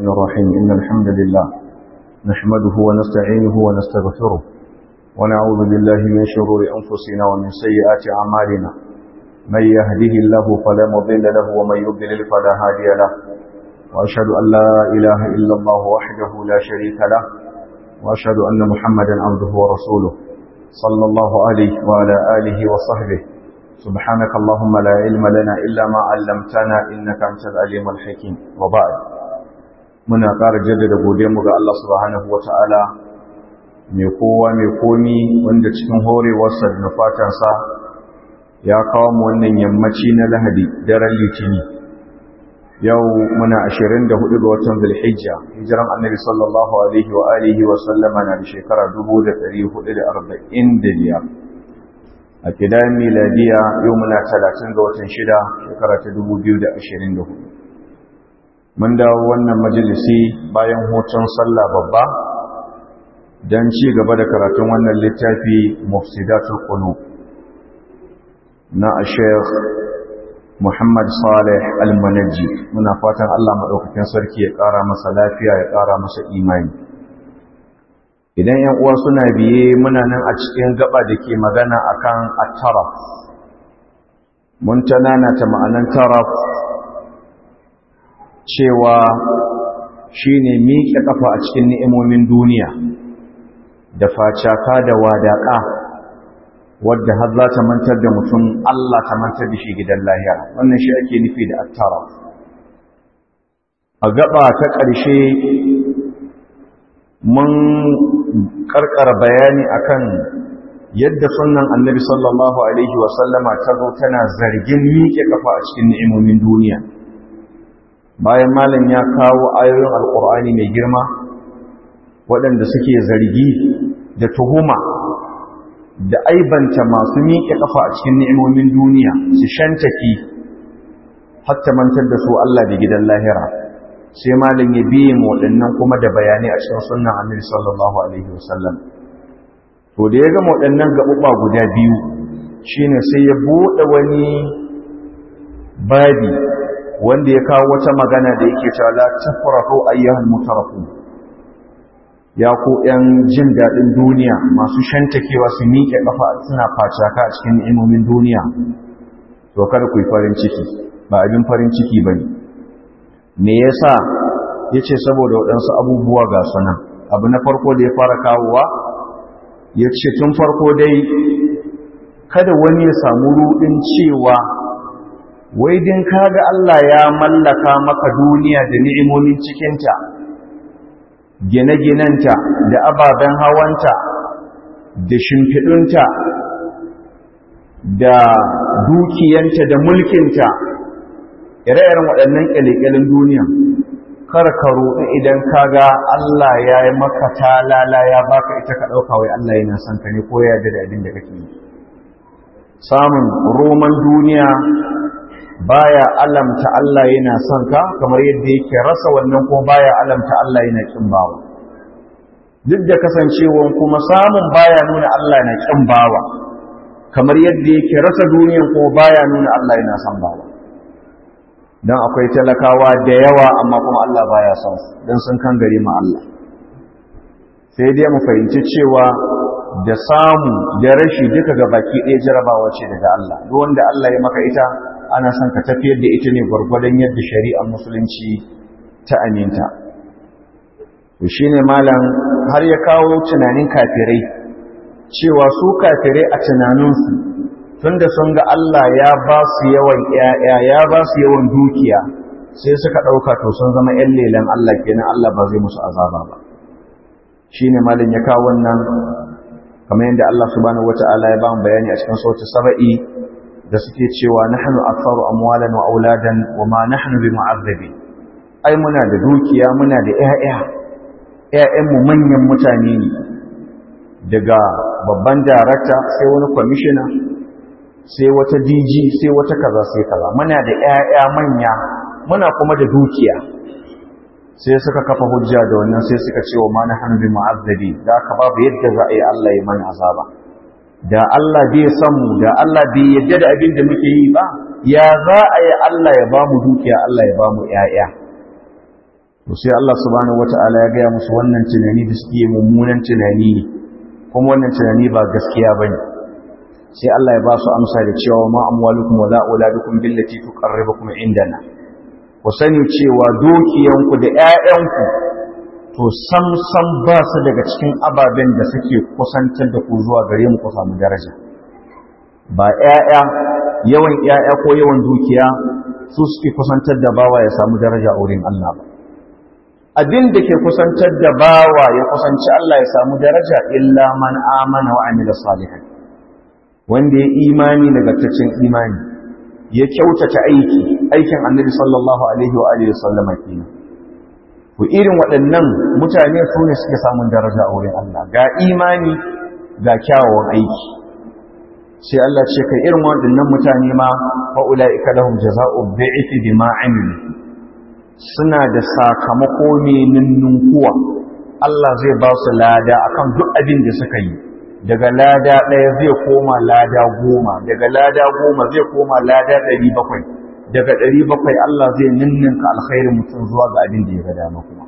الرحمن الرحيم إن الحمد لله نحمده ونستعينه ونستغفره ونعوذ بالله من شرور أنفسنا ومن سيئات أعمالنا من يهده الله فلا مضل له ومن يضلل فلا هادي له وأشهد أن لا إله إلا الله وحده لا شريك له وأشهد أن محمدا عبده ورسوله صلى الله عليه وعلى آله وصحبه سبحانك اللهم لا علم لنا إلا ما علمتنا إنك أنت العليم الحكيم وبعد muna ƙara jaddada godiyarmu ga Allah subhanahu wata'ala mai kowa mai komi wanda cikin horewarsa da nufatansa ya kawo mu wannan yammaci na lahadi daren litini yau muna 24 ga watan zulhijja hijiran annabi sallallahu alaihi wa alihi wa sallama na da shekara 1445 a kidan miladiya yau muna 30 ga watan shida shekara ta 2024 mun dawo wannan majalisi bayan hutun sallah babba don ci gaba da karatun wannan littafi mufsidatul qulub na Sheikh Muhammad Saleh Al-Manajji muna fatan Allah madaukakin sarki ya ƙara masa lafiya ya ƙara masa imani idan 'yan uwa suna biye muna nan a cikin gaba da ke magana akan at-taraf mun tanana ta ma'anan taraf cewa shi ne miƙe ƙafa a cikin ni'imomin duniya da facaka da wadaƙa wadda har za ta mantar da mutum Allah ta mantar da shi gidan lahiya wannan shi ake nufi da attara a gaba ta ƙarshe mun ƙarƙar bayani akan yadda sunan annabi sallallahu alaihi wasallama ta zo tana zargin miƙe ƙafa a cikin ni'imomin duniya bayan malam ya kawo ayoyin alkur'ani mai girma waɗanda suke zargi da tuhuma da aibanta masu miƙe ƙafa a cikin ni'imomin duniya su shantaki hatta mantar da su Allah da gidan lahira sai malam ya biye mu waɗannan kuma da bayanai a cikin sunnan annabi sallallahu alaihi wasallam to da ya gama waɗannan gaɓuɓa guda biyu shine sai ya buɗe wani babi wanda ya kawo wata magana da yake cewa la tafrahu ayyuhal mutarafu ya ku yan jin dadin duniya masu shantakewa su miƙe kafa suna facaka a cikin ni'imomin duniya to kada ku yi farin ciki ba abin farin ciki bane me yasa yace saboda waɗansu abubuwa ga sunan abu na farko da ya fara kawowa yace tun farko dai kada wani ya samu rudin cewa wai din kaga Allah ya mallaka maka duniya da ni'imomin cikinta gine-ginenta da ababen hawanta da shimfiɗunta da dukiyanta da mulkinta ire-iren waɗannan ƙyalƙyalin duniya kar ka roɗi idan kaga Allah ya yi maka talala ya baka ita ka ɗauka wai Allah yana son ka ne ko ya yarda da abin da kake yi samun roman duniya baya alamta Allah yana son ka kamar yadda yake rasa wannan ko baya alamta Allah yana kin bawa duk da kasancewan kuma samun baya nuna Allah yana kin bawa kamar yadda yake rasa duniyan ko baya nuna Allah yana son bawa dan akwai talakawa da yawa amma kuma Allah baya son su dan sun kan gari ma Allah sai dai mu fahimci cewa da samu da rashi duka ga baki ɗaya jarabawa ce daga Allah duk wanda Allah ya maka ita ana son ka tafiyar da ita ne gwargwadon yadda shari'ar musulunci ta aminta to shine malam har ya kawo tunanin kafirai cewa su kafirai a tunaninsu tunda sun ga Allah ya ba su yawan ƴaƴa ya ba su yawan dukiya sai suka ɗauka to sun zama ƴan lelan Allah kenan Allah ba zai musu azaba ba shine malam ya kawo wannan kamar yadda Allah subhanahu wataala ya ba mu bayani a cikin sautin saba'i da suke cewa nahnu aktharu amwalan wa auladan wa ma nahnu bimu'azzabi ai muna da dukiya muna da ƴaƴa ƴaƴan mu manyan mutane ne daga babban darakta sai wani commissioner sai wata DG sai wata kaza sai kaza muna da ƴaƴa manya muna kuma da dukiya sai suka kafa hujja da wannan sai suka ce wa ma nahnu bimu'azzabi da ka babu yadda za a yi Allah ya mana azaba da Allah bai san mu da Allah bai yadda da abin da muke yi ba ya za a yi Allah ya ba mu dukiya Allah ya ba mu ƴaƴa to sai Allah subhanahu wata'ala ya gaya musu wannan tunani da suke mummunan tunani ne kuma wannan tunani ba gaskiya bane sai Allah ya ba su amsa da cewa ma amwalukum wala auladukum billati tuqarribukum indana ku sani cewa dukiyanku da ƴaƴanku to sam sam ba su daga cikin ababen da suke kusantar da ku zuwa gare mu ku samu daraja ba ƴaƴa yawan ƴaƴa ko yawan dukiya su suke kusantar da bawa ya samu daraja a wurin Allah ba abin da ke kusantar da bawa ya kusanci Allah ya samu daraja illa man amana wa amila salihan wanda ya imani nagartaccen imani ya kyautata aiki aikin annabi sallallahu alaihi wa alihi sallama kenan ku irin waɗannan mutane su ne suke samun daraja a wurin Allah ga imani ga kyawawan aiki sai Allah ce kai irin waɗannan mutane ma fa ulaika lahum jazaa'u bi'thi bima amilu suna da sakamako ne ninnunkuwa Allah zai ba su lada akan duk abin da suka yi daga lada ɗaya zai koma lada goma daga lada goma zai koma lada ɗari bakwai daga ɗari bakwai Allah zai ninninka alkhairin mutum zuwa ga abin da ya ga dama kuma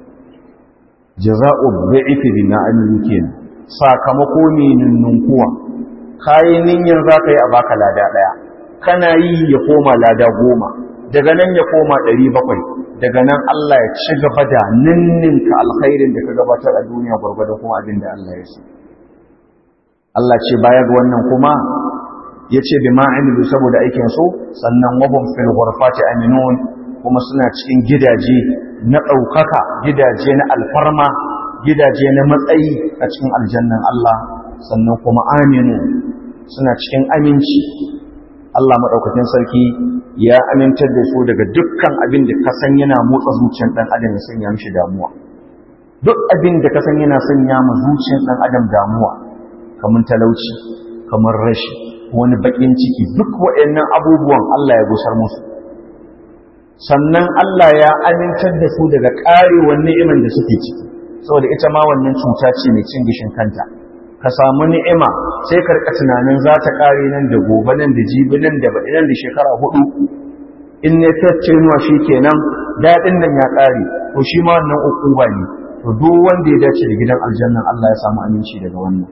jaza'u bi'ifi bima amilu kenan sakamako ne ninnunkuwa kayi niyyar za ka yi a baka lada ɗaya kana yi ya koma lada goma daga nan ya koma ɗari bakwai daga nan Allah ya ci gaba da ninninka alkhairin da ka gabatar a duniya gwargwadon kuma abin da Allah ya so Allah ce baya ga wannan kuma ya ce bi ma'amilu saboda aikin su sannan wabun fil ghurfati aminun kuma suna cikin gidaje na ɗaukaka gidaje na alfarma gidaje na matsayi a cikin aljannan Allah sannan kuma aminu suna cikin aminci Allah maɗaukakin sarki ya amintar da su daga dukkan abin da ka san yana motsa zuciyar ɗan adam ya sanya mishi damuwa duk abin da ka san yana sanya ma zuciyar ɗan adam damuwa kamar talauci kamar rashi wani baƙin ciki duk waɗannan abubuwan Allah ya gusar musu sannan Allah ya amintar da su daga ƙarewar ni'iman da suke ciki saboda ita ma wannan cuta ce mai cin gishin kanta ka samu ni'ima sai ka rika tunanin za ta ƙare nan da gobe nan da jibi nan da baɗi nan da shekara hudu in ne tacce nuwa shi kenan daɗin nan ya ƙare to shi ma wannan ukuba ne to duk wanda ya dace da gidan aljannan Allah ya samu aminci daga wannan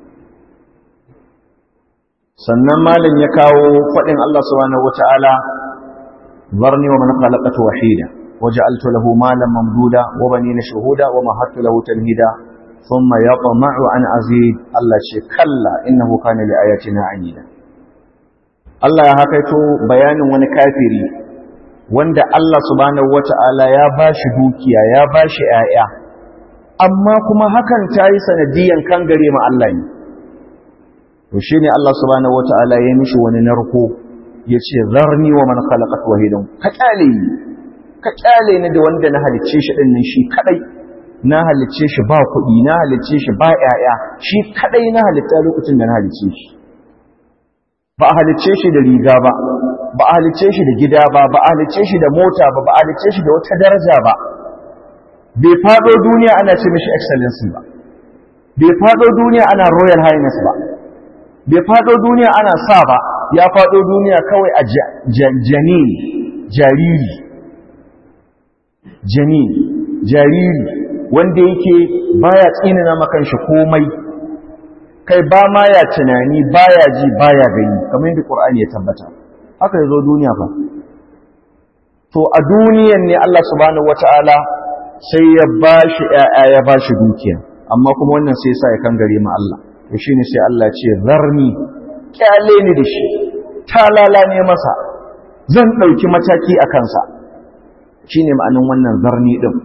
sannan malam ya kawo faɗin Allah subhanahu wata'ala zarni wa man khalaqatu wahida waja'altu lahu malan mamduda wa banina shuhuda wa mahattu lahu tamhida thumma yatma'u an azid Allah ce kalla innahu kana li ayatina anida Allah ya hakaito bayanin wani kafiri wanda Allah subhanahu wata'ala ya bashi dukiya ya bashi 'ya'ya, amma kuma hakan ta yi sanadiyan kangare ma Allah ne to shi ne Allah subhanahu wata'ala ya mishi wani narko ya ce zarni wa man khalaqat wahidan ka kyale ni ka kyale ni da wanda na halicce shi din nan shi kadai na halicce shi ba kuɗi na halicce shi ba ƴaƴa shi kadai na halitta lokacin da na halicce shi ba a halicce shi da riga ba ba a halicce shi da gida ba ba a halicce shi da mota ba ba a halicce shi da wata daraja ba bai fado duniya ana ce mishi excellency ba bai fado duniya ana royal highness ba bai faɗo duniya ana sa ba ya faɗo duniya kawai a jani jariri jani jariri wanda yake baya tsinina makan shi komai kai ba ma ya tunani baya ji baya gani kamar yadda Qur'ani ya tabbata haka yazo duniya fa to a duniyan ne Allah subhanahu wataala sai ya bashi ƴaƴa ya bashi dukiya amma kuma wannan sai ya sa ya kangare ma Allah to shi ne sai Allah ce zarni kyale ni da shi talala ne masa zan ɗauki mataki a kansa shi ne ma'anin wannan zarni ɗin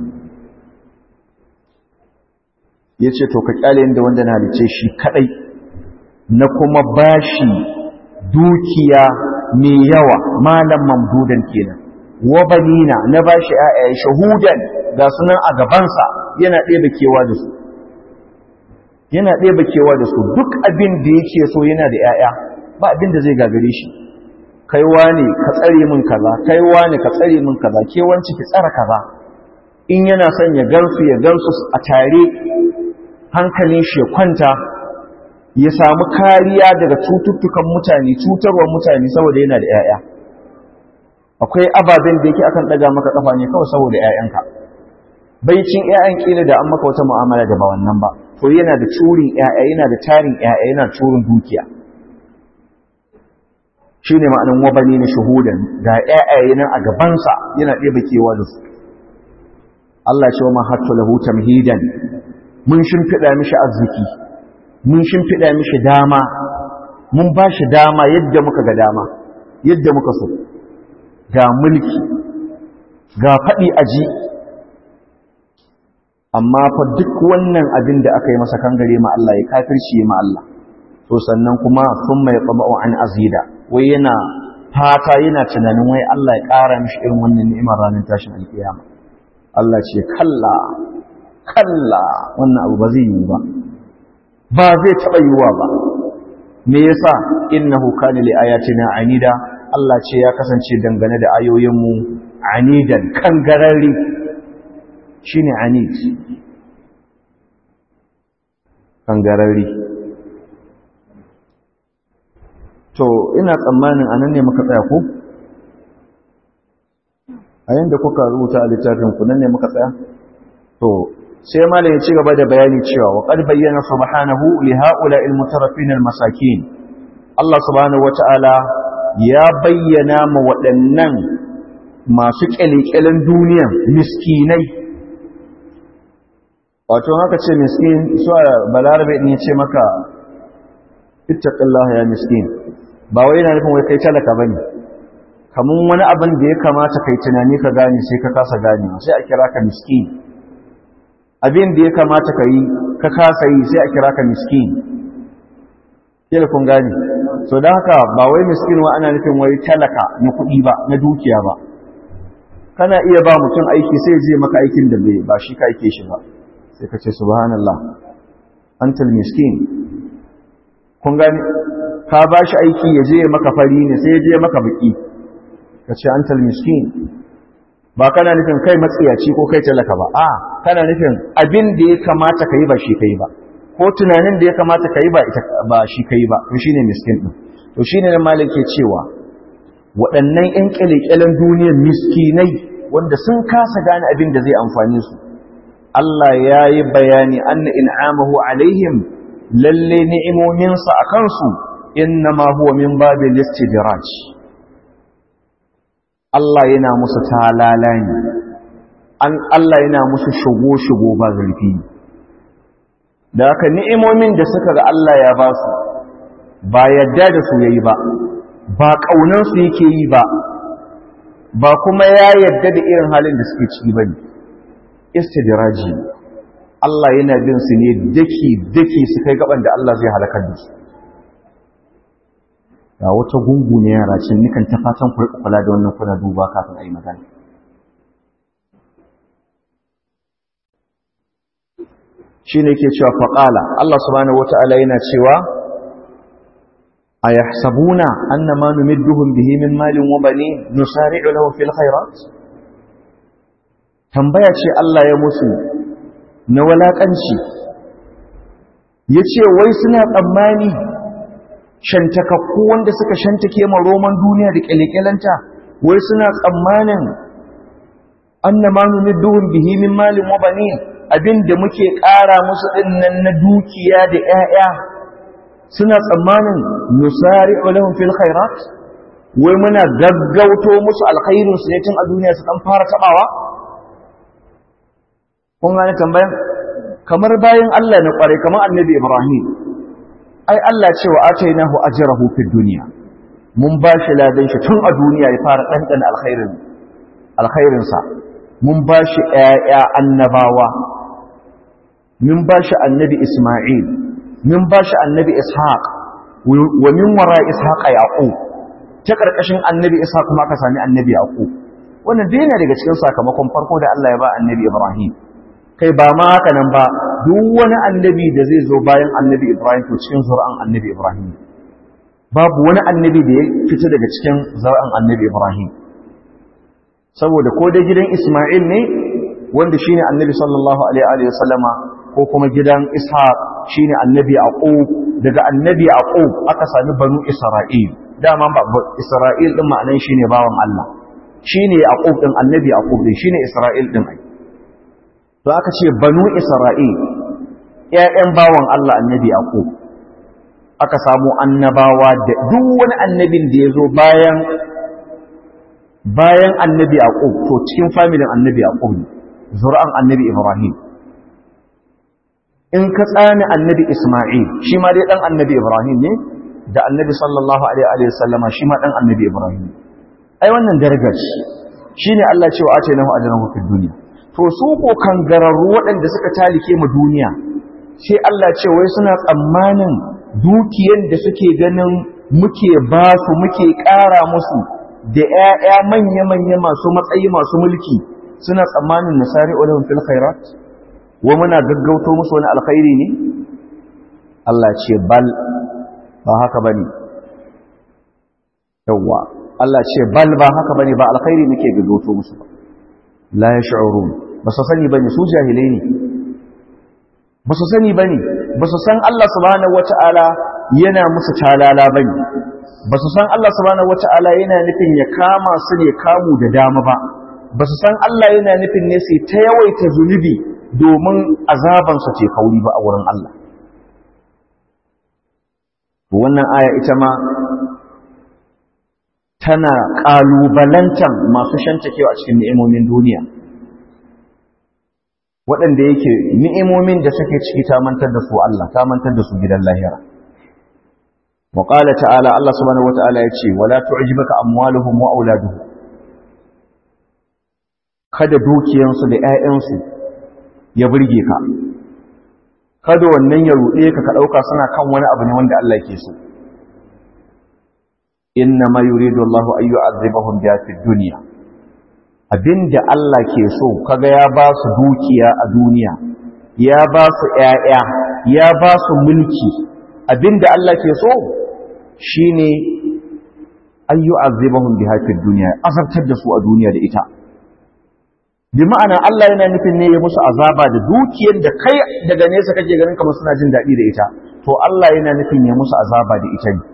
ya ce to ka kyale ni da wanda na halice shi kaɗai na kuma bashi dukiya mai yawa malam mamdudan kenan wa banina na bashi ayaye shahudan ga sunan a gabansa yana ɗebe kewa da su yana ɗeba kewa da su duk abin da yake so yana da ‘ya'ya ba abin da zai gagare shi kaiwa ne ka tsare min kaza kaiwa ne ka tsare min kaza kewanci ki tsara kaza in yana son ya gansu ya gansu a tare hankalin shi ya kwanta ya samu kariya daga cututtukan mutane cutarwar mutane saboda yana da ‘ya'ya akwai ababen da yake akan ɗaga maka kafa ne kawai saboda ‘ya'yanka baicin ƴaƴan kila da an maka wata mu'amala da ba wannan ba to yana da curin ƴaƴa yana da tarin ƴaƴa yana curin dukiya shine ma'anin wabani na shuhudan ga ƴaƴaye nan a gabansa yana ɗebe kewa da su Allah ce wa mahattu lahu tamhidan mun shimfiɗa mishi arziki mun shimfiɗa mishi dama mun ba shi dama yadda muka ga dama yadda muka so ga mulki ga faɗi aji amma fa duk wannan abin da aka yi masa kangare ma Allah ya kafirci ma Allah to sannan kuma sun mai tsama'u an azida wai yana fata yana tunanin wai Allah ya ƙara mishi irin wannan ni'imar ranar tashin alkiyama Allah ce kalla kalla wannan abu ba zai yi ba ba zai taɓa yiwuwa ba me yasa innahu kana li ayatina anida Allah ce ya kasance dangane da ayoyinmu anidan kangararri shine anid kangararri to ina tsammanin anan ne muka tsaya ko a yanda kuka rubuta a littafin ku nan ne muka tsaya to sai malam ya ci gaba da bayani cewa wa qad bayyana subhanahu li haula'i al-mutarafin al-masakin Allah subhanahu wata'ala ya bayyana ma waɗannan masu kyalekyalen duniya miskinai wato haka ce miskin su balarabe ne ce maka ittaqillaha ya miskin ba wai yana nufin wai kai talaka bane kamun wani abin da ya kamata kai tunani ka gane sai ka kasa gane sai a kira ka miskin abin da ya kamata ka yi ka kasa yi sai a kira ka miskin kila kun gane so don haka ba wai miskin wa ana nufin wai talaka na kuɗi ba na dukiya ba kana iya ba mutum aiki sai je maka aikin da bai ba shi ka aike shi ba sai ka ce subhanallah antal miskin kun gane ka ba shi aiki ya je maka fari ne sai ya je maka baki ka ce antal miskin ba kana nufin kai matsiyaci ko kai talaka ba a kana nufin abin da ya kamata ka yi ba shi ka yi ba ko tunanin da ya kamata ka yi ba shi ka yi ba to shine miskin din to shine nan malik ke cewa waɗannan ƴan ƙyale-ƙyalen duniyar miskinai wanda sun kasa gane abin da zai amfane su Allah ya yi bayani anna in'amahu alaihim lalle ni'imominsa a kansu innama huwa min babil istidraj Allah yana musu talala ne an Allah yana musu shigo-shigo ba zurfi da haka ni'imomin da suka ga Allah ya ba su ba yadda da su yayi ba ba kaunan su yake yi ba ba kuma ya yadda da irin halin da suke ciki bane istidraji Allah yana bin su ne daki daki su kai gaban da Allah zai halakar da su ga wata gungu ne yara cin nikan ta fatan ku kula da wannan kuna duba kafin a yi magana shi ne ke cewa faƙala Allah subhanahu wa ta'ala yana cewa a ya sabuna an na manu midduhun bihi min malin wa bane nusari'u lahu fil khairat tambaya ce Allah ya musu na walaƙanci ya ce wai suna tsammani shantakakku wanda suka shantake ma roman duniya da kyalekyalanta wai suna tsammanin annama numidduhum bihi min malin wa banin abinda muke ƙara musu dinnan na dukiya da ƴaƴa suna tsammanin nusari'u lahum fil khairat wai muna gaggauto musu alkhairin su ne tun a duniya su dan fara tabawa kun gane tambayan kamar bayan Allah na kware kamar annabi Ibrahim ai Allah ce wa atainahu ajrahu fid dunya mun ba shi ladan shi tun a duniya ya fara dandan alkhairin alkhairin sa mun ba shi ƴaƴa annabawa mun ba shi annabi Isma'il mun ba shi annabi Ishaq wa min wara Ishaq Yaqub ta karkashin annabi Ishaq kuma aka sami annabi Yaqub wannan dai yana daga cikin sakamakon farko da Allah ya ba annabi Ibrahim kai ba ma haka nan ba duk wani annabi da zai zo bayan annabi Ibrahim to cikin zur'an annabi Ibrahim babu wani annabi da ya fita daga cikin zur'an annabi Ibrahim saboda ko da gidan Isma'il ne wanda shine annabi sallallahu alaihi wa sallama ko kuma gidan Ishaq shine annabi Yaqub daga annabi Yaqub aka sami banu Isra'il dama ba Isra'il din ma'anan shine bawan Allah shine Yaqub din annabi Yaqub din shine Isra'il din ai to aka ce banu isra'il ƴaƴan bawan Allah annabi yaqub aka samu annabawa da duk wani annabin da ya zo bayan bayan annabi yaqub to cikin familin annabi yaqub zur'an annabi ibrahim in ka tsani annabi isma'il shi ma dai dan annabi ibrahim ne da annabi sallallahu alaihi wa sallama shi ma dan annabi ibrahim ai wannan darajar shi shine Allah cewa ace lahu ajran fid dunya to su ko kangararru waɗanda suka talike mu duniya sai Allah ce wai suna tsammanin dukiyan da suke ganin muke ba su muke ƙara musu da ƴaƴa manya-manya masu matsayi masu mulki suna tsammanin nasari ulahum fil khairat wa muna gaggauto musu wani alkhairi ne Allah ce bal ba haka bane yawa Allah ce bal ba haka bane ba alkhairi muke gaggauto musu ba la yash'urun ba su sani bane su jahilai ne ba su sani bane ba su san Allah subhanahu wata'ala yana musu talala bane ba su san Allah subhanahu wata'ala yana nufin ya kama su ne kamu da dama ba ba su san Allah yana nufin ne sai ta yawaita zunubi domin azabansa ce kauri ba a wurin Allah wannan aya ita ma tana ƙalubalantan masu shantakewa a cikin ni'imomin duniya waɗanda yake ni'imomin da suke ciki ta mantar da su Allah ta mantar da su gidan lahira wa qala ta'ala Allah subhanahu wata'ala yace wala tu'jibaka amwaluhum wa auladuhum kada dukiyansu da ƴaƴansu ya burge ka kada wannan ya ruɗe ka ka ɗauka suna kan wani abu ne wanda Allah ke so inna ma yuridu Allah an yu'adhibahum biha fid dunya abinda Allah ke so kaga ya ba su dukiya a duniya ya ba su ƴaƴa ya ba su mulki abinda Allah ke so shine an yu'adhibahum biha fid dunya azabtar da su a duniya da ita bi ma'ana Allah yana nufin ne ya musu azaba da dukiyar da kai daga nesa kake ganin kamar suna jin daɗi da ita to Allah yana nufin ya musu azaba da ita ne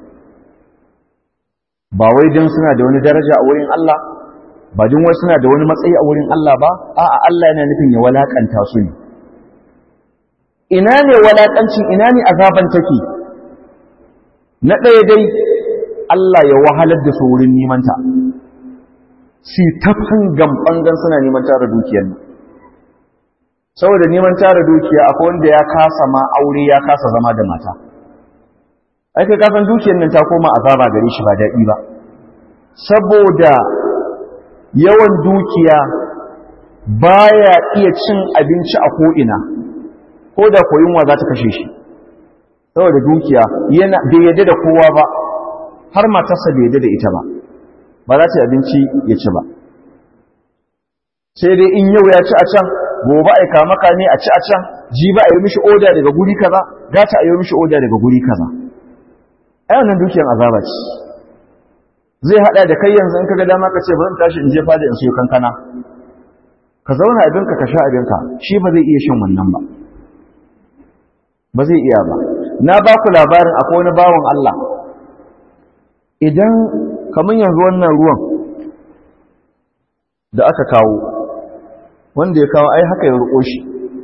ba wai don suna da wani daraja a wurin Allah ba don wai suna da wani matsayi a wurin Allah ba a'a Allah yana nufin ya walakanta su ne ina ne walakancin ina ne azaban take na ɗaya dai Allah ya wahalar da su wurin nemanta si ta fangan fangan suna neman tara dukiyar nan saboda neman tara dukiya akwai wanda ya kasa ma aure ya kasa zama da mata ai kai kasan dukiyar nan ta koma azaba gare shi ba daɗi ba saboda yawan dukiya baya iya cin abinci a ko'ina ko da koyinwa za ta kashe shi saboda dukiya yana bai yadda da kowa ba har matarsa bai yadda da ita ba ba za ta abinci ya ci ba sai dai in yau ya ci a can gobe a kama maka ne a ci a can ji ba a yi mishi oda daga guri kaza gata a yi mishi oda daga guri kaza ai wannan dukiyar azaba ce zai hada da kai yanzu in kaga dama ka ce bari tashi in je fada in siyo kankana ka zauna abinka ka sha abinka shi ba zai iya shan wannan ba ba zai iya ba na ba ku labarin akwai wani bawan Allah idan kamar yanzu wannan ruwan da aka kawo wanda ya kawo ai haka ya ruko shi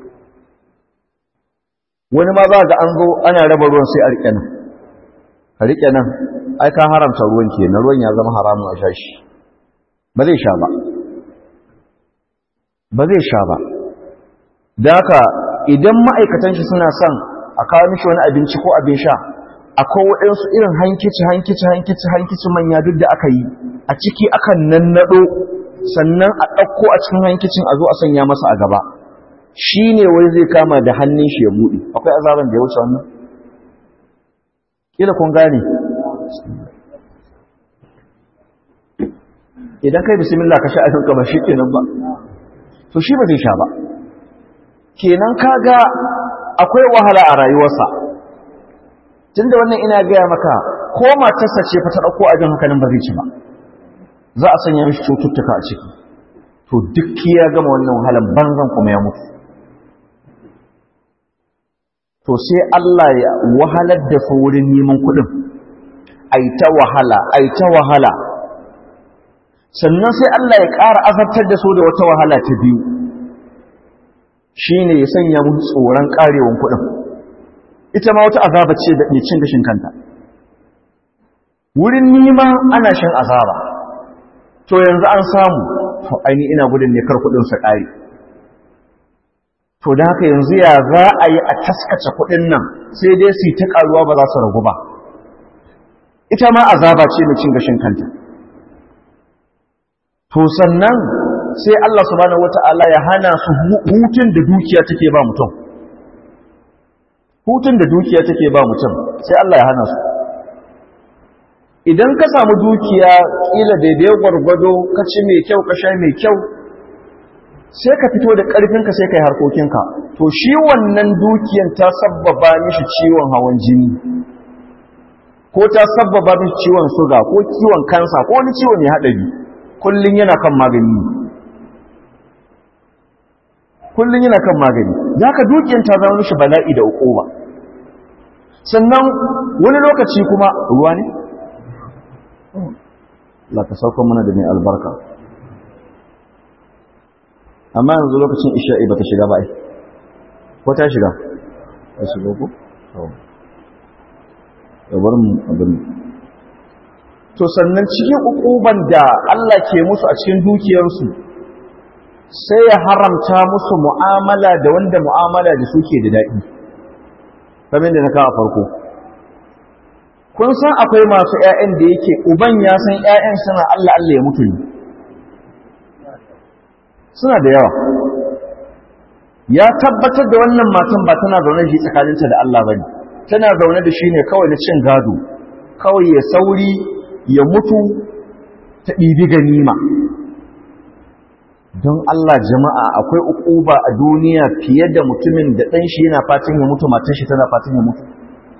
wani ma za ga an zo ana raba ruwan sai a rike nan a rike nan ai ka haramta ruwan ke na ruwan ya zama haramun a sha shi ba zai sha ba ba zai sha ba da haka idan ma'aikatan shi suna son a kawo mishi wani abinci ko abin sha akwai waɗansu irin hankici hankici hankici hankici manya duk da aka yi a ciki akan nannaɗo sannan a ɗauko a cikin hankicin a zo a sanya masa a gaba shi ne wai zai kama da hannun shi ya buɗe akwai azaban da ya wuce wannan kila kun gane idan kai bismillah ka sha abinka ba shi kenan ba to shi ba zai sha ba kenan kaga akwai wahala a rayuwarsa tunda wannan ina gaya maka ko matarsa ce fa ta ɗauko abin hankalin ba zai ci ba za a sanya mishi cututtuka a ciki to duk ya gama wannan wahalan banzan kuma ya mutu to sai Allah ya wahalar da su wurin neman kuɗin ai ta wahala ai ta wahala sannan sai Allah ya ƙara azabtar da su da wata wahala ta biyu shine ya sanya mu tsoron karewan kuɗin ita ma wata azaba ce da cin gashin kanta wurin nima ana shan azaba to yanzu an samu to aini ina gudun ne kar kuɗin su ƙare to da haka yanzu ya za a yi a taskace kuɗin nan sai dai su yi ta ƙaruwa ba za su ragu ba ita ma azaba ce mai cin gashin kanta to sannan sai Allah subhanahu wata'ala ya hana su hutun da dukiya take ba mutum hutun da dukiya take ba mutum sai Allah ya hana su idan ka samu dukiya kila daidai gwargwado ka ci mai kyau ka sha mai kyau sai ka fito da ƙarfinka sai ka yi harkokinka to shi wannan dukiyan ta sabbaba mishi ciwon hawan jini ko ta sabbaba mishi ciwon suga ko ciwon kansa ko wani ciwon mai haɗari kullum yana kan magani kullum yana kan magani za ka dukiyan ta zama mishi bala'i da uquba sannan wani lokaci kuma ruwa ne? Allah ka sauka mana da mai albarka amma yanzu lokacin isha'i ba ta shiga ba ai ko ta shiga ta shiga ko? yabar mu abin to sannan cikin ukuban da Allah ke musu a cikin dukiyarsu sai ya haramta musu mu'amala da wanda mu'amala da suke da daɗi kamar da na kawo farko kun san akwai masu ‘ya'yan da yake uban ya san ‘ya'yan suna Allah Allah ya mutu suna da yawa ya tabbatar da wannan matan ba tana zaune shi tsakaninta da Allah ba ne tana zaune da shi ne kawai na cin gado kawai ya sauri ya mutu ta ɗibi ganima don Allah jama'a akwai ukuba a duniya fiye da mutumin da ɗan shi yana fatan ya mutu matan shi tana fatan ya mutu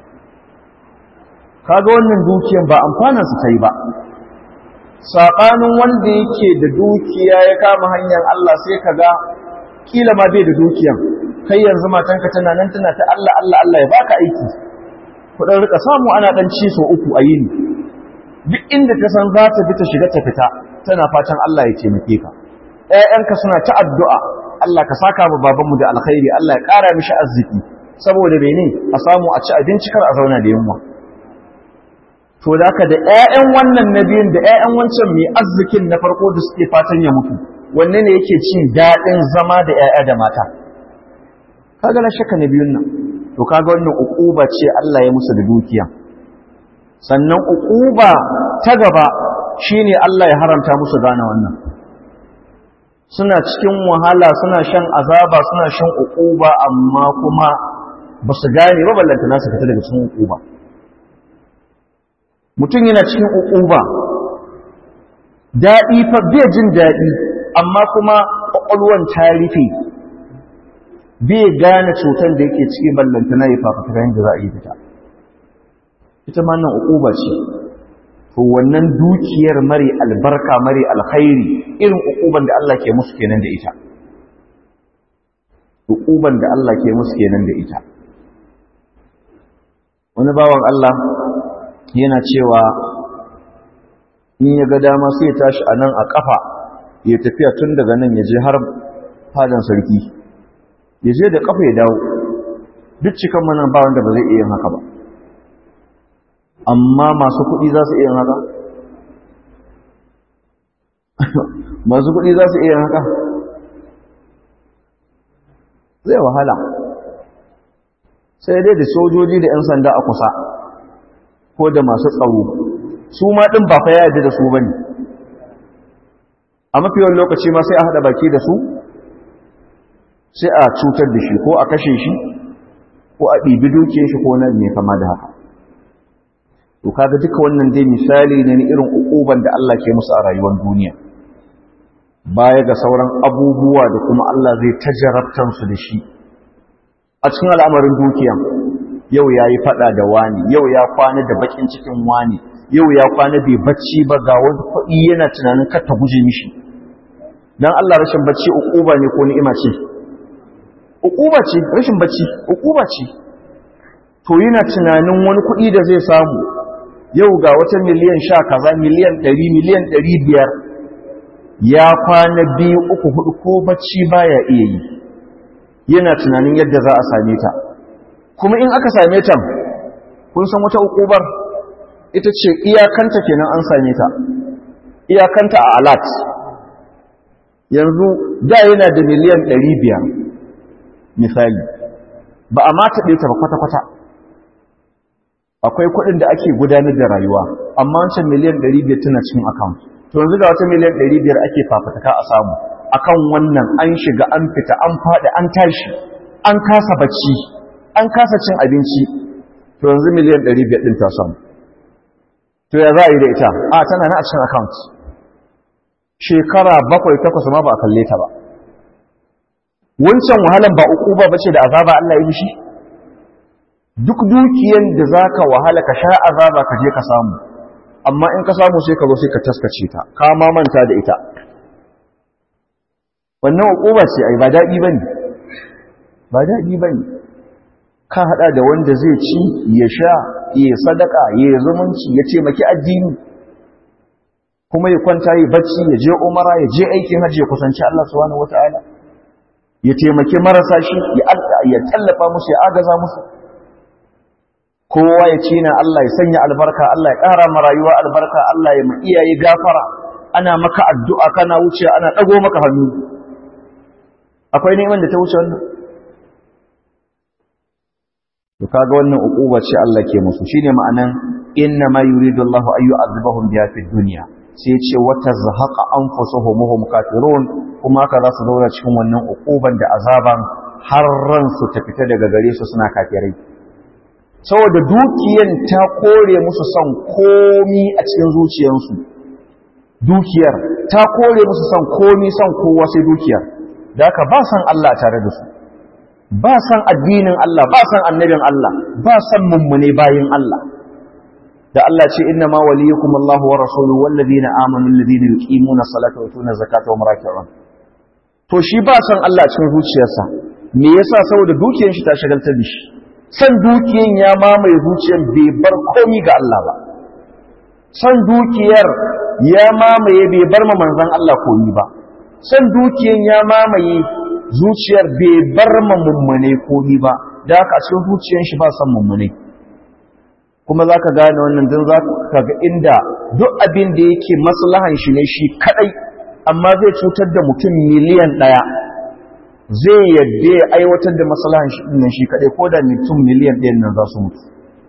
kaga wannan dukiyan ba amfanin su kai ba saɓanin wanda yake da dukiya ya kama hanyar Allah sai kaga kila ma bai da dukiyan kai yanzu matanka tana nan tana ta Allah Allah Allah ya baka aiki ku dan rika samu ana dan ci so uku a yini duk inda ta san za ta bi ta shiga ta fita tana fatan Allah ya taimake ka ƴaƴanka suna ta addu'a Allah ka saka mu babanmu da alkhairi Allah ya ƙara mishi arziki saboda mene a samu a ci abinci kar a zauna da yunwa to da haka da ƴaƴan wannan nabiyin da ƴaƴan wancan mai arzikin na farko da suke fatan ya mutu wanne ne yake cin daɗin zama da ƴaƴa da mata kaga na shakka na biyun nan to kaga wannan uquba ce Allah ya musu da dukiya sannan uquba ta gaba shine Allah ya haramta musu gane wannan suna cikin wahala suna shan azaba suna shan uquba amma kuma ba su gane ba ballanta nasu fita daga cikin uquba mutum yana cikin uquba daɗi fa bai jin daɗi amma kuma ƙwaƙwalwan ta rufe bai gane cutar da yake cikin ballanta na yi fafutuka yadda za a yi fita ita ma nan uquba ce to wannan dukiyar mare albarka mare alkhairi irin uquban da Allah ke musu kenan da ita uquban da Allah ke musu kenan da ita wani bawan Allah yana cewa in ya ga dama sai ya tashi a nan a kafa ya tafiya tun daga nan ya je har fadan sarki ya je da kafa ya dawo duk cikan manan ba wanda ba zai iya haka ba amma masu kuɗi za su iya haka masu kuɗi za su iya haka zai wahala sai dai da sojoji da 'yan sanda a kusa ko da masu tsaro su ma ɗin ba fa ya yarda da su ba ne a mafiyan lokaci ma sai a haɗa baki da su sai a cutar da shi ko a kashe shi ko a ɗibi dukiyar shi ko na mai kama da haka to kaga duka wannan dai misali ne na irin ukuban da Allah ke musu a rayuwar duniya baya ga sauran abubuwa da kuma Allah zai tajarabtan su da shi a cikin al'amarin dukiyan yau yayi fada da wani yau ya kwana da bakin cikin wani yau ya kwana bai bacci ba ga wani kuɗi yana tunanin kar ta guje mishi dan Allah rashin bacci ukuba ne ko ni'ima ce ukuba ce rashin bacci ukuba ce to yana tunanin wani kuɗi da zai samu yau ga wata miliyan sha kaza miliyan ɗari miliyan ɗari biyar ya kwana biyu uku hudu ko bacci baya iya yi yana tunanin yadda za a same ta kuma in aka same ta kun san wata ukubar ita ce iyakanta kenan an same ta iyakanta a alat yanzu da yana da miliyan 500 misali ba a mata ɗaya ta ba kwata-kwata akwai kuɗin da ake gudanar da rayuwa amma wancan miliyan 500 tana cikin account to yanzu ga wata miliyan 500 ake fafataka a samu akan wannan an shiga an fita an faɗi an tashi an kasa bacci an kasa cin abinci to yanzu miliyan 500 ɗin ta samu to ya za a yi da ita a tana na a cikin account shekara bakwai takwas ma ba a kalle ta ba wancan wahalan ba uku ba bace da azaba Allah ya mishi duk dukiyan da zaka wahala ka sha azaba ka je ka samu amma in ka samu sai ka zo sai ka taskace ta ka ma manta da ita wannan ukuba ce ai ba daɗi ba ne ba daɗi ba ne ka haɗa da wanda zai ci ya sha ya sadaka ya zumunci ya taimaki addini kuma ya kwanta ya bacci ya je umara ya je aikin hajji ya kusanci Allah subhanahu wataala ya taimaki marasa shi ya tallafa musu ya agaza musu kowa ya ce na Allah ya sanya albarka Allah ya ƙara ma rayuwa albarka Allah ya ma iyaye gafara ana maka addu'a kana wuce ana ɗago maka hannu akwai neman da ta wuce wannan to kaga wannan uquba ce Allah ke musu shine ma'anan inna ma yuridu Allahu an yu'adhibahum biha fid dunya sai ce wata zahaqa anfusuhum hum kafirun kuma ka za su zauna cikin wannan uquban da azaban har ran su ta fita daga gare su suna kafirai saboda dukiyan ta kore musu son komi a cikin zuciyarsu dukiyar ta kore musu son komi son kowa sai dukiyar da haka ba san Allah tare da su ba san addinin Allah ba san annabin Allah ba san mummune bayin Allah da Allah ce inna ma waliyukum Allahu wa rasuluhu wallazina amanu alladhina yuqimuna salata wa yutuna zakata wa raki'un to shi ba san Allah cikin zuciyarsa me yasa saboda dukiyar shi ta shagaltar da shi san dukiyar ya mamaye zuciyar bai bar komi ga Allah ba san dukiyar ya mamaye bai bar ma manzon Allah komi ba san dukiyar ya mamaye zuciyar bai bar ma mummune komi ba da haka a cikin zuciyar shi ba san mummune kuma za ka gane wannan don za ka ga inda duk abin da yake maslahan shi ne shi kadai amma zai cutar da mutum miliyan ɗaya zai yadda ya aiwatar da maslahan shi ɗin shi kadai ko da mutum miliyan ɗayan nan za su mutu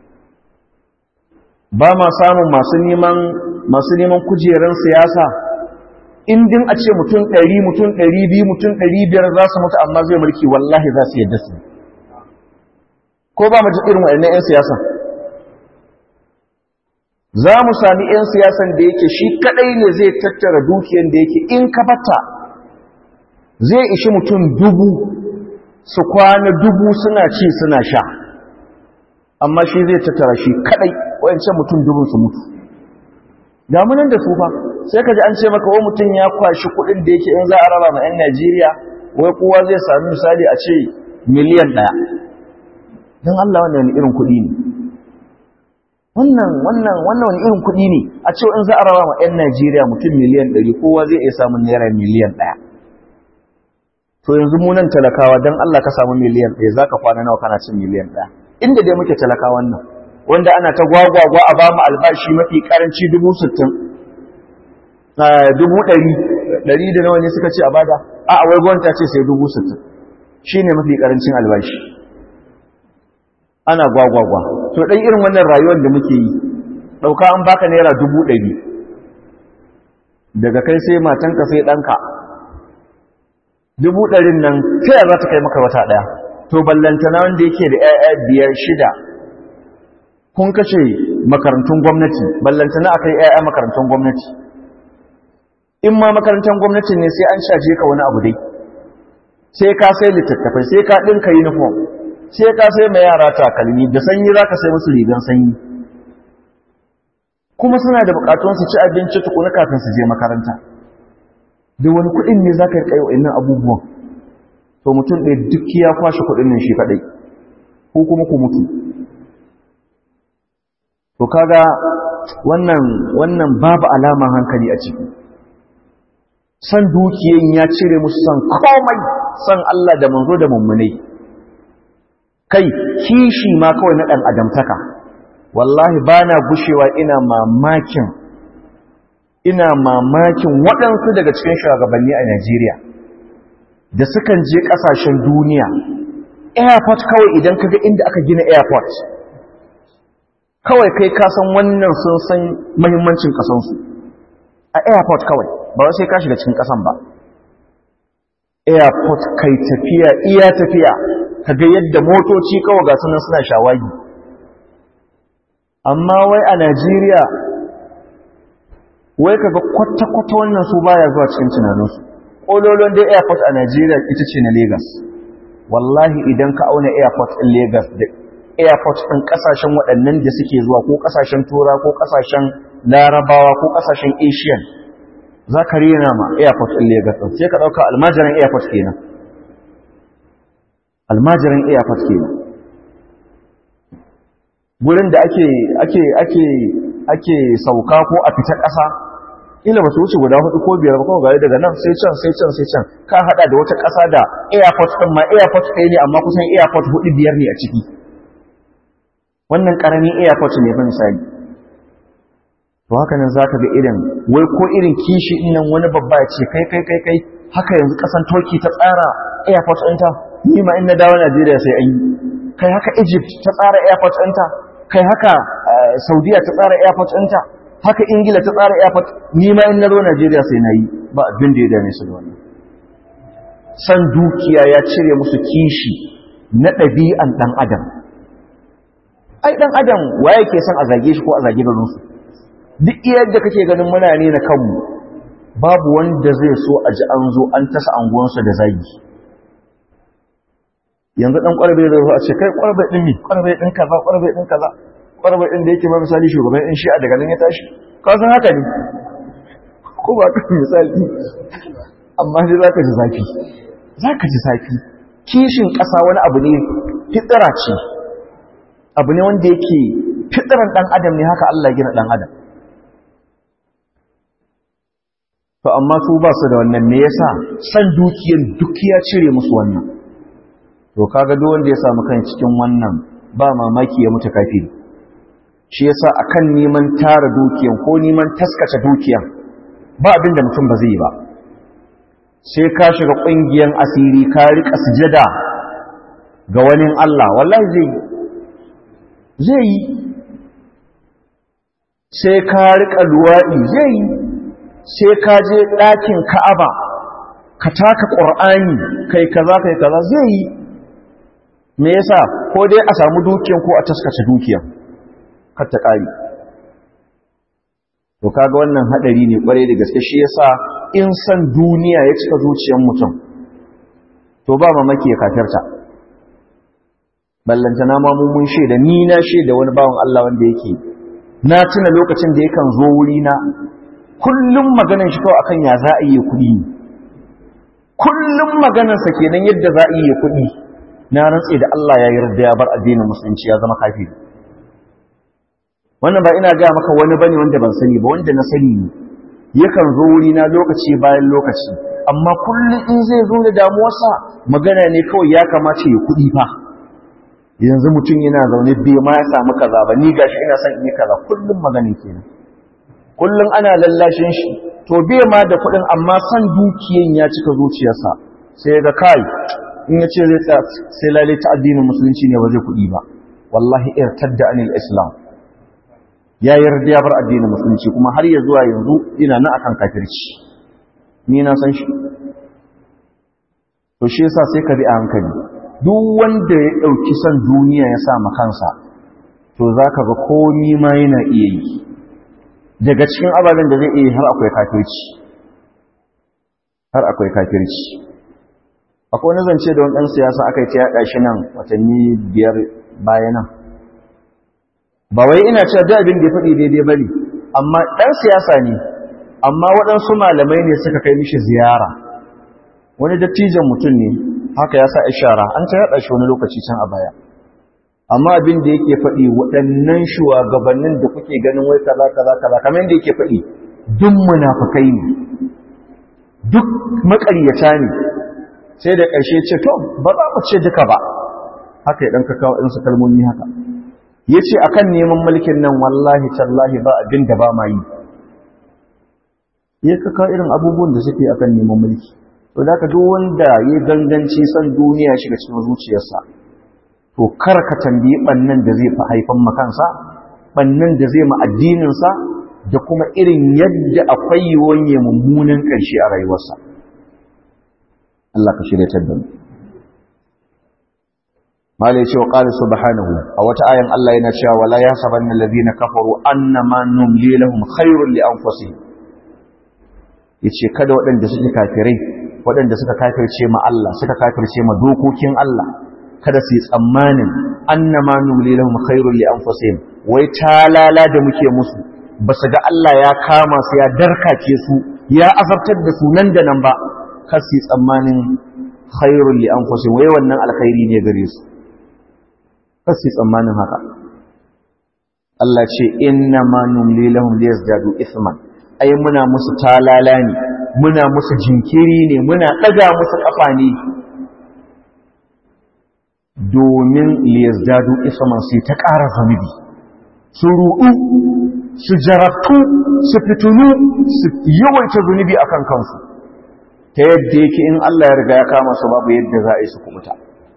ba ma samun masu neman masu neman kujerar siyasa indin a ce mutum ɗari mutum ɗari biyu mutum ɗari biyar za su mutu amma zai mulki wallahi za su yadda su ko ba mu ji irin waɗannan 'yan siyasa za mu sami 'yan siyasan da yake shi kadai ne zai tattara dukiyan da yake in ka bata zai ishi mutum dubu su kwana dubu suna ci suna sha amma shi zai tattara shi kadai wayancan mutum dubun su mutu damunan da su fa sai ka ji an ce maka wani mutum ya kwashi kudin da yake in za a raba ma 'yan najeriya wai kowa zai sami misali a ce miliyan ɗaya don allah wannan irin kuɗi ne wannan wannan wannan wani irin kuɗi ne a ce in za a rawa ma 'yan Najeriya mutum miliyan ɗari kowa zai iya samun naira miliyan ɗaya to yanzu mu nan talakawa don Allah ka samu miliyan ɗaya za ka kwana nawa kana cin miliyan ɗaya inda dai muke talakawan nan wanda ana ta gwagwagwa a ba mu albashi mafi karanci dubu sittin dubu ɗari ɗari da nawa ne suka ce a bada a a wai gwamnati ce sai dubu sittin shi ne mafi karancin albashi ana gwagwagwa to ɗan irin wannan rayuwar da muke yi ɗauka an baka naira dubu ɗari daga kai sai matanka sai ɗanka dubu ɗarin nan ta za ta kai maka wata ɗaya to ballantana wanda yake da ‘ya'ya biyar shida kun kashe makarantun gwamnati ballantana a kai ‘ya'ya makarantun gwamnati in ma makarantar gwamnati ne sai an shaje ka wani abu dai sai ka sai littattafai sai ka ɗinka uniform sai ka sai mai yara takalmi da sanyi za ka sai musu rigan sanyi kuma suna da bukatun su ci abinci tukuna kafin su je makaranta da wani kuɗin ne za ka yi kayo innan abubuwan to mutum ɗaya duk ya kwashe kuɗin nan shi kaɗai ko kuma ku mutu to kaga wannan wannan babu alaman hankali a ciki san dukiyan ya cire musu san komai san Allah da manzo da mummunai kai kishi ma kawai na ɗan adamtaka wallahi ba na gushewa ina mamakin ina mamakin waɗansu daga cikin shugabanni a Najeriya da sukan je ƙasashen duniya airport kawai idan kaga inda aka gina airport kawai kai kasan wannan sun san mahimmancin ƙasansu a airport kawai ba sai ka shiga cikin ƙasan ba airport kai tafiya iya tafiya kaga yadda motoci kawai ga sunan suna shawagi amma wai a Najeriya wai kaga kwata-kwata wannan su baya zuwa cikin tunaninsu ƙololon dai airport a Najeriya ita ce na Lagos wallahi idan ka auna airport ɗin Lagos da airport ɗin ƙasashen waɗannan da suke zuwa ko ƙasashen tura ko ƙasashen larabawa ko ƙasashen asian za ka rena ma airport ɗin Lagos ɗin sai ka ɗauka almajiran airport kenan almajiran airport kenan gurin da ake ake ake ake sauka ko a fita ƙasa ila ba su wuce guda hudu ko biyar ba kuma gari daga nan sai can sai can sai can ka hada da wata ƙasa da airport ɗin ma airport ɗaya ne amma kusan airport hudu biyar ne a ciki wannan ƙaramin airport ne fa misali to haka nan zaka ga irin wai ko irin kishi in nan wani babba ya ce kai kai kai kai haka yanzu ƙasan Turkey ta tsara airport ɗinta ni ma in na dawo Najeriya sai an yi kai haka Egypt ta tsara airport ɗinta kai haka Saudiya ta tsara airport ɗinta haka ingila ta tsara airport ni ma in na zo najeriya sai na yi ba abin da ya dame su da wannan san dukiya ya cire musu kishi na ɗabi'an ɗan adam ai ɗan adam waye ke son a zage shi ko a zage garinsu duk yadda kake ganin muna ne na kanmu babu wanda zai so a ji an zo an tasa anguwansa da zagi yanzu ɗan ƙwarbe zai zo a ce kai ƙwarbe ɗin ne ƙwarbe ɗin kaza ƙwarbe ɗin kaza ƙwarbar inda yake ma misali shugaban in shi'a daga nan ya tashi kasan haka ne ko ba kan misali amma dai za ka ji zafi za ka ji zafi kishin ƙasa wani abu ne fitsira ce abu ne wanda yake fitsiran ɗan adam ne haka Allah gina ɗan adam to amma su ba su da wannan me yasa san dukiyar duk ya cire musu wannan to kaga duk wanda ya samu kan cikin wannan ba mamaki ya mutu kafiri shi yasa akan neman tara dukiyan ko neman taskace dukiyan ba abin da mutum ba zai yi ba sai ka shiga ƙungiyar asiri ka rika sujada ga wani Allah wallahi zai yi zai yi sai ka rika luwaɗi zai yi sai ka je ɗakin ka'aba ka taka ƙur'ani kai kaza kai kaza zai yi me yasa ko dai a samu dukiyan ko a taskace dukiyan kar ta ƙari to kaga wannan haɗari ne ƙwarai da gaske shi yasa in san duniya ya cika zuciyar mutum to ba mamaki ya kafirta ballanta na mamu mun shaida ni na shaida wani bawan Allah wanda yake na tuna lokacin da yakan zo wuri na kullum maganar shi kawai akan ya za a yi kuɗi ne kullum maganarsa kenan yadda za a yi kuɗi na rantse da Allah ya yarda ya bar addinin musulunci ya zama kafiri wannan ba ina gaya maka wani bane wanda ban sani ba wanda na sani ne yakan zo wuri na lokaci bayan lokaci amma kullum in zai zo da damuwarsa magana ne kawai ya kamata ya kuɗi fa yanzu mutum yana zaune bai ma ya samu kaza ba ni gashi ina son in yi kaza kullum maganin kenan kullum ana lallashin shi to bai ma da kuɗin amma san dukiyan ya cika zuciyarsa sai ga kai in ya ce zai tsaya sai lalle ta addinin musulunci ne ba zai kuɗi ba wallahi irtadda anil islam ya yarda ya bar addinin musulunci kuma har ya zuwa yanzu ina na akan kafirci ni na san shi to shi yasa sai ka bi a hankali duk wanda ya dauki san duniya ya sa kansa to zaka ga komai ma yana iya yi daga cikin ababen da zai iya har akwai kafirci har akwai kafirci akwai wani zance da wani ɗan siyasa aka yi ta yaɗa shi nan watanni biyar bayanan ba wai ina cewa duk abin da ya faɗi daidai bane amma ɗan siyasa ne amma waɗansu malamai ne suka kai mishi ziyara wani dattijan mutum ne haka ya sa ishara an ta yaɗa shi wani lokaci can a baya amma abin da yake faɗi waɗannan shugabannin da kuke ganin wai kaza kaza kaza kamar yadda yake faɗi duk munafukai ne duk maƙaryata ne sai da ƙarshe ce to ba za mu ce duka ba haka ya ɗan ka kawo ɗinsu kalmomi haka ya ce a kan neman mulkin nan wallahi tallahi ba abin da ba ma yi ya ka kawo irin abubuwan da suke a kan neman mulki to da ka duk wanda ya ganganci son duniya shiga cikin zuciyarsa to kar ka tambayi ɓannan da zai fi haifan makansa ɓannan da zai ma addininsa da kuma irin yadda akwai yiwuwan ya mummunan ƙarshe a rayuwarsa Allah ka shirya da mu mala ya ce wa ƙali subhanahu a wata ayan Allah yana cewa wala ya saban na ladina kafaru annama numli lahum khairun li anfusihim yace kada waɗanda suke kafirai waɗanda suka kafirce ma Allah suka kafirce ma dokokin Allah kada su yi tsammanin annama numli lahum khairun li anfusihim wai talala da muke musu ba su ga Allah ya kama su ya darkace su ya azabtar da su nan da nan ba kar su yi tsammanin khairun li anfusihim wai wannan alkhairi ne gare su kar su yi tsammanin haka Allah ce inna ma numli lahum liyazdadu ithman ai muna musu talala ne muna musu jinkiri ne muna daga musu kafa ne domin liyazdadu ithman sai ta ƙara zunubi su ruɗu su jarabtu su fitunu su yawaita zunubi akan kansu ta yadda yake in Allah ya riga ya kama su babu yadda za a yi su kubuta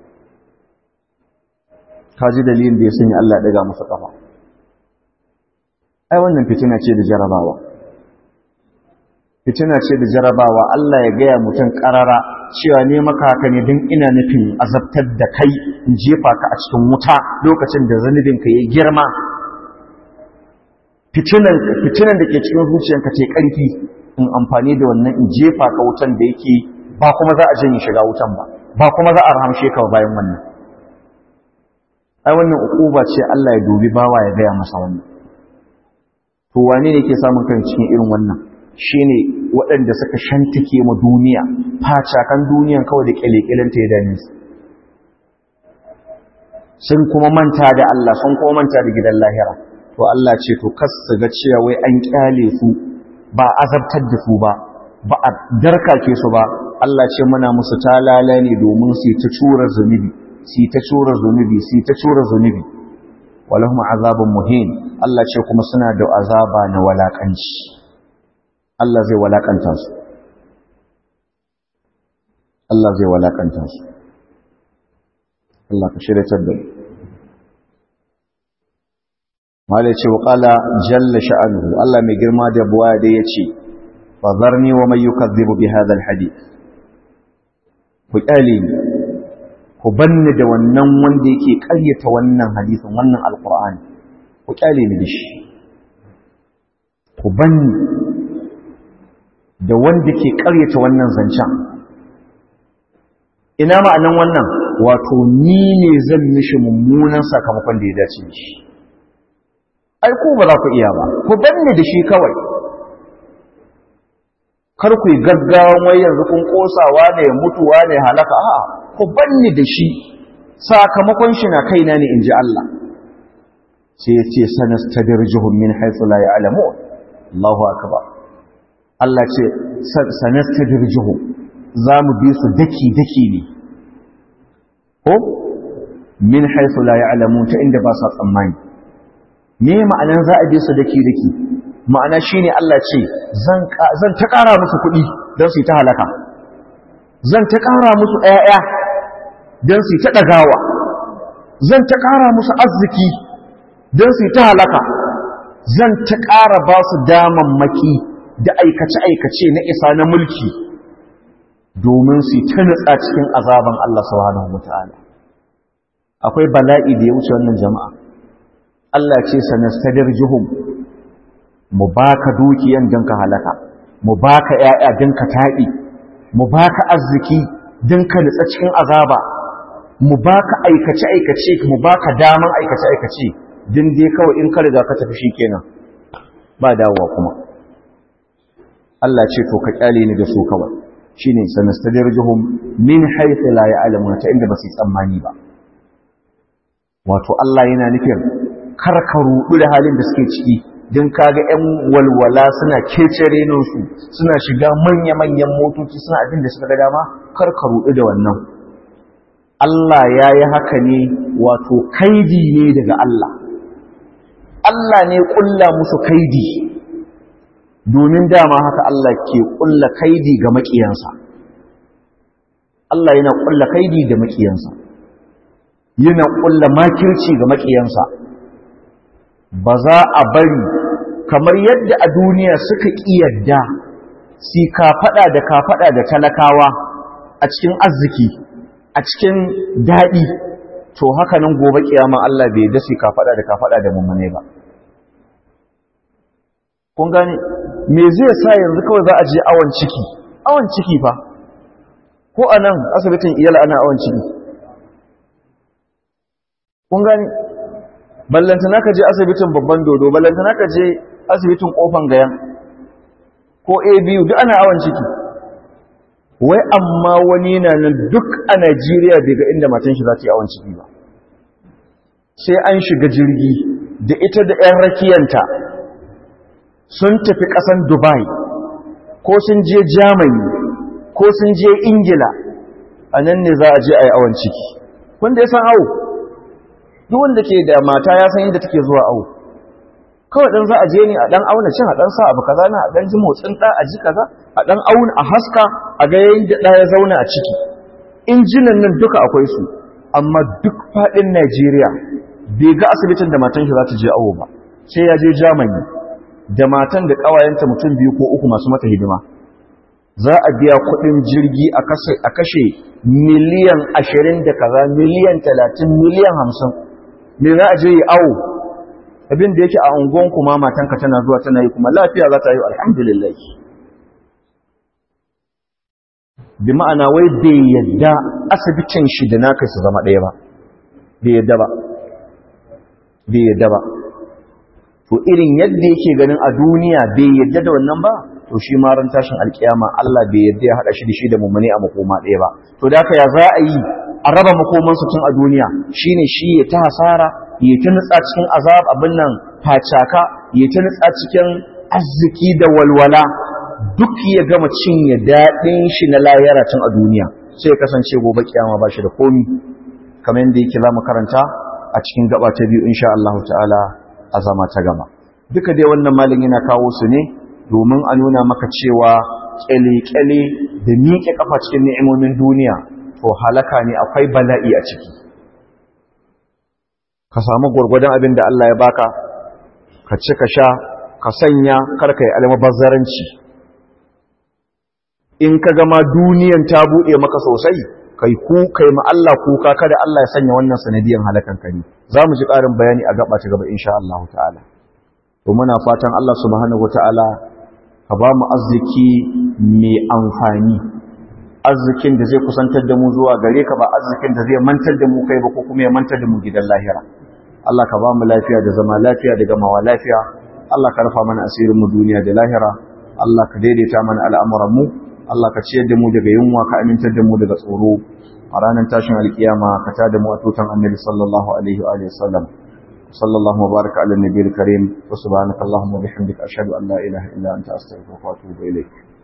ka ji dalilin da ya sanya Allah daga masa kafa ai wannan fitina ce da jarabawa fitina ce da jarabawa Allah ya gaya mutum karara cewa ne maka haka ne don ina nufin azabtar da kai in jefa ka a cikin wuta lokacin da zanubin ka ya girma fitinan fitinan da ke cikin zuciyanka ce karfi in amfani da wannan in jefa ka wutan da yake ba kuma za a janye shiga wutan ba ba kuma za a rahamshe ka bayan wannan ai wannan ukuba ce Allah ya dubi bawa ya gaya masa wannan to wane ne ke samun kan cikin irin wannan shine waɗanda suka shantake ma duniya facakan duniyan kawai da kyalekyalen ta ya dame su sun kuma manta da Allah sun kuma manta da gidan lahira to Allah ce to kas su ga cewa wai an kyale su ba azabtar da su ba ba a darkake su ba Allah ce muna musu talala ne domin su ta cura zunubi su ta cura zunubi su ta cura zunubi walahum azabun muhin Allah ce kuma suna da azaba na walakanci Allah zai walakanta su Allah zai walakanta su Allah ka shiryatar da mu Mala ce wa ƙala jalla sha'anuhu Allah mai girma da buwa da ya ce, Fazarni wa mai yukazzibu bi hadal hadith. Ku ƙyale ni, ku banni da wannan wanda yake ƙaryata wannan hadithin wannan alƙur'ani, ku ƙyale ni da shi. Ku banni da wanda ke ƙaryata wannan zancen. Ina ma'anan wannan, wato ni ne zan mishi mummunan sakamakon da ya dace da shi. ai ku ba za ku iya ba ku banne da shi kawai kar ku yi gaggawan wai yanzu kun kosawa ne mutuwa ne halaka a'a ku banne da shi sakamakon shi na kaina ne inji Allah sai ya ce sanastadrijuhum min haythu la ya'lamun Allahu akbar Allah ce sanastadrijuhum za mu bi su daki daki ne ko min haythu la ya'lamun ta inda ba sa tsammani me ma'anan za a bi su daki daki ma'ana shine Allah ce zan zan ta ƙara musu kuɗi don su yi ta halaka zan ta ƙara musu ƴaƴa don su yi ta ɗagawa zan ta ƙara musu arziki don su yi ta halaka zan ta ƙara ba su damammaki da aikace-aikace na isa na mulki domin su yi ta nutsa cikin azaban Allah subhanahu wataala akwai bala'i da ya wuce wannan jama'a Allah ce sanastadir juhum mu baka dukiyan don ka halaka mu baka ƴaƴa don ka taɗi mu baka arziki don ka nutsa cikin azaba mu baka aikace aikace mu baka daman aikace aikace din dai kawai in ka riga ka tafi shikenan ba dawowa kuma Allah ce to ka kyale ni da su kawai shine sanastadir juhum min haythu la ya'lamuna ta inda ba su tsammani ba wato Allah yana nufin kar ka rudu da halin da suke ciki din kaga ƴan walwala suna kecere su suna shiga manya-manyan motoci suna abin da suka ga dama kar ka rudu da wannan Allah ya yi haka ne wato kaidi ne daga Allah Allah ne ƙulla musu kaidi domin dama haka Allah ke ƙulla kaidi ga maƙiyansa Allah yana ƙulla kaidi da maƙiyansa yana ƙulla makirci ga maƙiyansa ba za a bari kamar yadda a duniya suka ƙiyadda si kafaɗa da kafaɗa da talakawa a cikin arziki a cikin daɗi to haka nan gobe kiyama Allah bai da si kafaɗa da kafaɗa da mummune ba kun gane me zai sa yanzu kawai za a je awon ciki awon ciki fa ko a nan asibitin iyala ana awon ciki kun gane ballantana ka je asibitin babban dodo ballantana ka je asibitin kofan gayan ko abu duk ana awon ciki wai amma wani na nan duk a najeriya bai ga inda matan shi za ta yi awon ciki ba sai an shiga jirgi da ita da 'yan rakiyanta sun tafi ƙasan dubai ko sun je germany ko sun je ingila a nan ne za a je a yi awon ciki wanda ya san awo duk wanda ke da mata ya san inda take zuwa awo kawai dan za a je ne a dan auna cin a dan sa abu kaza na a dan ji motsin da a ji kaza a dan auna a haska a ga yayin da ya zauna a ciki injinan nan duka akwai su amma duk fadin Najeriya bai ga asibitin da matan shi za ta je awo ba sai ya je Germany da matan da kawayenta mutum biyu ko uku masu mata hidima za a biya kudin jirgi a kashe miliyan ashirin da kaza miliyan talatin miliyan hamsin me za a je yi awo abin da yake a unguwan kuma matanka tana zuwa tana yi kuma lafiya za ta yi alhamdulillah bi ma'ana wai bai yadda asibitin shi da naka su zama ɗaya ba bai yadda ba bai yadda ba to irin yadda yake ganin a duniya bai yadda da wannan ba to shi ma ran tashin alkiyama Allah bai yadda ya hada shi da shi da mummuni a makoma ɗaya ba to da haka ya za a yi a raba makoman su tun a duniya shine shi ya ta hasara ya ta nutsa cikin azab abin nan facaka ya ta nutsa cikin arziki da walwala duk ya gama cinye daɗin shi na layara tun a duniya sai ya kasance gobe kiyama ba shi da komi kamar yadda yake za mu karanta a cikin gaba ta biyu insha Allah ta'ala a zama ta gaba duka dai wannan malin yana kawo su ne domin a nuna maka cewa kyale-kyale da miƙe kafa cikin ni'imomin duniya to halaka ne akwai bala'i a ciki ka samu gwargwadon abin da Allah ya baka ka ci ka sha ka sanya karka yi almabazzaranci in ka gama duniyan ta buɗe maka sosai kai ku kai ma Allah kuka kada Allah ya sanya wannan sanadiyan halakan ka ne za mu ji ƙarin bayani a gaba ta gaba insha Allah ta'ala to muna fatan Allah subhanahu wata'ala ka ba mu arziki mai amfani arzikin da zai kusantar da mu zuwa gare ka ba arzikin da zai mantar da mu kai ba ko kuma ya mantar da mu gidan lahira Allah ka ba mu lafiya da zama lafiya da gamawa lafiya Allah ka rufa mana asirin mu duniya da lahira Allah ka daidaita mana al'amuran mu Allah ka ciyar da mu daga yunwa ka amintar da mu daga tsoro a ranar tashin alkiyama ka ta da mu a tutan annabi sallallahu alaihi wa alihi wasallam sallallahu wa baraka ala nabiyil karim wa subhanaka allahumma bihamdika ashhadu an la ilaha illa anta astaghfiruka wa atubu ilayk